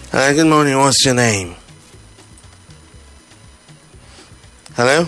Hello, good morning. What's your name? Hello?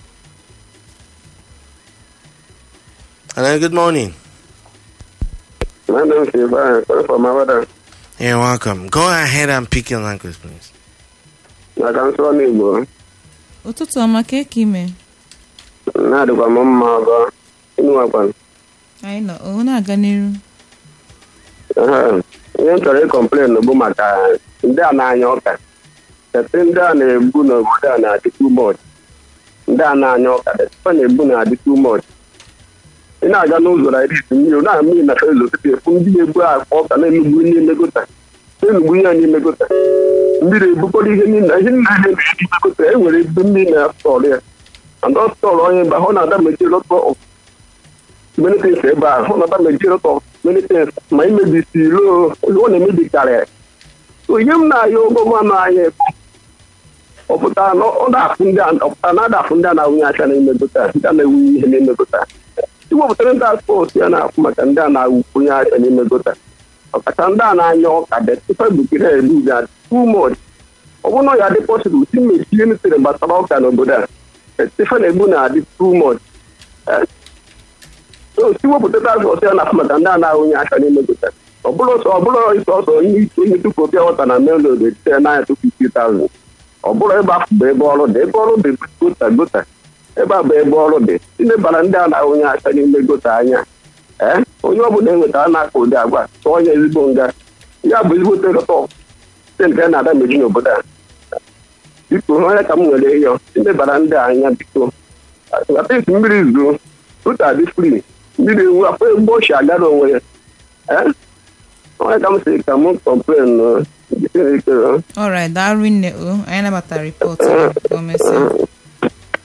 Hello, good morning. My name is Ibrahim, calling from Mabada. You're welcome. Go ahead and pick your language, please. Na ka nsọ n'Igbo, ụtụtụ ọma ka eke ime na-adịkwa m mma ọzọ ịnụwakwa. anyị nọ o na-aga n'iru Ehe. Ihe m chọrọ ịkọmplen bụ maka ndị a na-anya ọka. Tete ndị a na-ebu n'obodo a na-adị too much. Ndị a na-anya ọka, tete na-ebu na-adị too much. Ị na-aga n'ụzọ na iri mmiri na mmiri na fezo tupu efu ndị na-ebu akpa ọka na-emegbu n'ime gota. Na-emegbu ihe n'ime gota. Mmiri ebukọrọ ihe niile ihe niile na-emebi n'ime gota. E nwere ebe mmiri na-asọrọ ya. And ọ sọrọ onye mba ọ na-ada mechie lọtọ many things ebe a hụ na ọda mechie lọtọ many things ma imebisi ilo ọ na-emebi karịrị. So ihe m na-aya gọvanọ anyị bụ ọ pụtara na ọ na-afụ ndị a ọ pụtara na ada afụ ndị a na-awụnye aka n'ime gota ndị a na-ewunye ihe n'ime gota iwepụtara ndị aspọs ya na-afụ maka ndị a na-awụnye aka n'ime gota ọkacha ndị a na-anya ọka detifa bukire elu ya too much ọ bụrụ na ọ ya dị pọsibụl si mechie nutere gbasara ọka n'obodo a detifa na-egbu na-adị too much Eh, so si wepụta aspọs ya na-afụ maka ndị a na-awụnye aka n'ime gota ọ bụrụ sọ ọ bụrụ ịsọ ọsọ ihe ike ihe tupu obi ọwata na melod etite n'anya tupu 50,000 ọ bụrụ ebe afọ bụ ebe ọrụ dị ebe ọrụ dị gota gota ebe a bụ ebe ọrụ dị ilebara ndị a na-ahụnye aka n'ime gota anya ee onye ọ bụla enwetara na-aka ụdị agwa tụọ ya ezigbo nga ya bụ ezigbo telọtọ site nke na-ada meji n'obodo a biko onye ka m nwere ịyọ ilebara ndị a anya biko atịs mmiri zuo ụta dị fri mmiri ewu afọ egbo ochi agara onwe ya ee onye ka m sị ka m kọmplen ọrit daalụ nne o anyị nabatara ripọtụ o mesịa